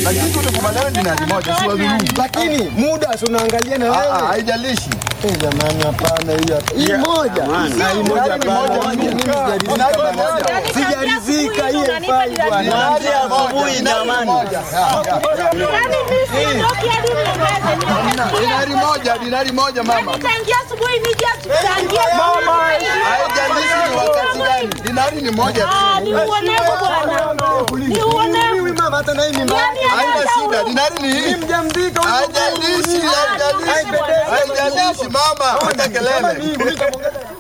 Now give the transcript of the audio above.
Lakini tukubaliane dinari moja, si wadhulumu. Lakini muda si unaangalia na Ah, ah, wewe. Haijalishi. Eh, jamani hapana hiyo. hapa. Hii moja. Na hii moja Dinari hapana. moja, Mimi dinari sijaridhika bwana. moja. Sijaridhika hii haifai bwana. Dinari asubuhi jamani. Yaani mimi siondoki hadi niongeze. Dinari moja, dinari moja mama. Tangia asubuhi nije tuchangie. Haijalishi ni wakati gani. Dinari ni moja tu. Ah, ni uonevu bwana. Ni uonevu. Huyu mama hata na hii mimba. Yaani Haina hata shida, dinari ni hii. Mjamzito huyu. Haijalishi, haijalishi. Haijalishi mama, hata kelele. Mimi nikamwongeza